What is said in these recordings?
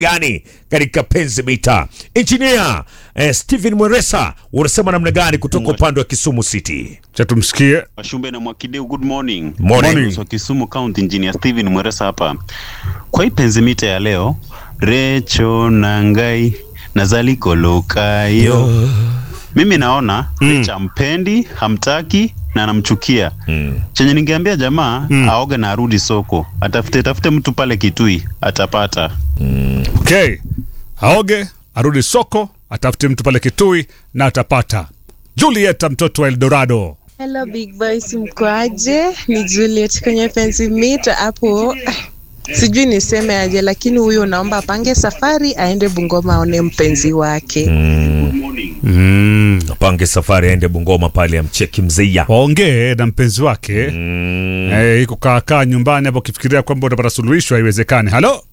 gani katika penzi mita injinia eh, Steven Mweresa unasema namna gani kutoka upande wa Kisumu City cha tumsikie. Washumbe na Mwakideu, good morning. Morning. Morning. So, Kisumu County Engineer Steven Mweresa hapa. Kwa hii penzimita ya leo, Recho Nangai Nazali Kolokayo. Mimi naona mm. Recho hampendi, hamtaki na anamchukia. mm. Chenye ningeambia jamaa aoge na arudi soko. Atafute tafute mtu pale Kitui, atapata. Okay, aoge arudi soko, atafute mtu pale Kitui na atapata. Julieta mtoto wa Eldorado. Hello big boys, mkoaje? Ni Juliet kwenye fence mita hapo. Sijui niseme aje, lakini huyu naomba apange safari aende Bungoma aone mpenzi wake. Mm. apange safari aende Bungoma pale amcheki mzeia Waongee na mpenzi wake mm. eh, iko kaakaa nyumbani hapo, ukifikiria kwamba utapata suluhisho, haiwezekani. Halo,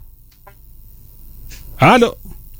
halo,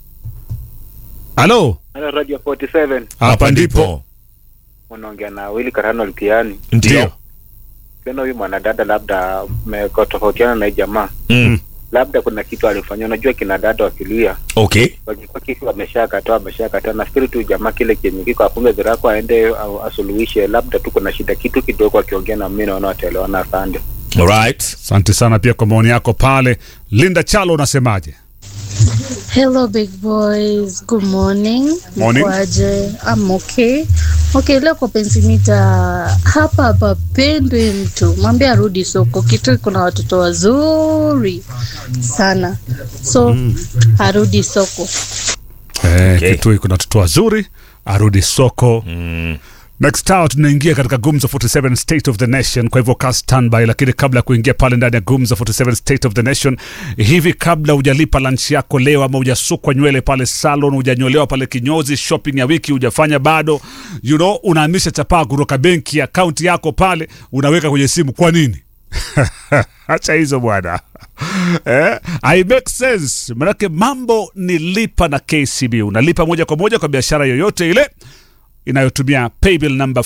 halo, Halo Radio 47 hapa ndipo unaongea na Willy Karano Lukiani. ndio Tena huyu mwanadada labda mmetofautiana na hii jamaa, mm. labda kuna kitu alifanyia. Unajua kina dada wakilia okay wakikuwa kitu ameshakataa ameshakataa, nafikiri tu jamaa kile kenye kiko afunge virako aende au asuluhishe, labda tu kuna shida kitu kidogo, akiongea na mimi naona wataelewana. Asante. alright Asante sana pia kwa maoni yako pale. Linda Chalo, unasemaje? Hello big boys, good morning. Morning. Mkwaje? I'm okay. Okay, leo kwa pensimita hapa hapa pendwe mtu mwambie arudi soko. Kitu kuna watoto wazuri sana, so arudi soko. Eh, Okay. Kitui kuna watoto wazuri, arudi soko. Next hour tunaingia katika Gumzo 47 State of the Nation, kwa hivyo kaa standby. Lakini kabla ya kuingia pale ndani ya Gumzo 47 State of the Nation, hivi kabla hujalipa lunch yako leo, ama hujasukwa nywele pale salon, hujanyolewa pale kinyozi, shopping ya wiki hujafanya bado, you know, unahamisha chapaa kutoka benki ya akaunti yako pale, unaweka kwenye simu. Kwa nini? Acha hizo bwana eh, I make sense. Manake mambo ni lipa na KCB, unalipa moja kwa moja kwa biashara yoyote ile inayotumia paybill number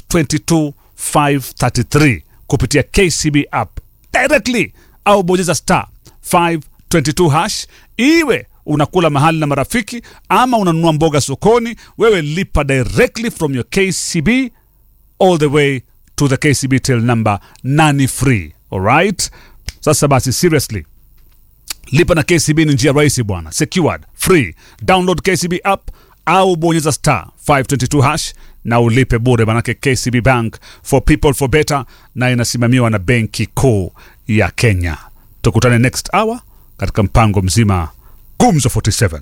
522533 kupitia KCB app directly au bonyeza star 522 hash, iwe unakula mahali na marafiki ama unanunua mboga sokoni, wewe lipa directly from your KCB all the way to the KCB till number nani free. Alright, sasa basi seriously lipa na KCB ni njia rahisi bwana, secured, free. Download KCB app au bonyeza star 522 hash na ulipe bure, manake KCB Bank for people for better, na inasimamiwa na benki kuu ya Kenya. Tukutane next hour katika mpango mzima Gumzo 47.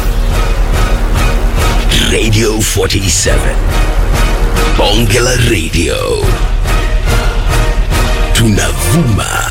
Radio 47. Bonge la Radio. Tunavuma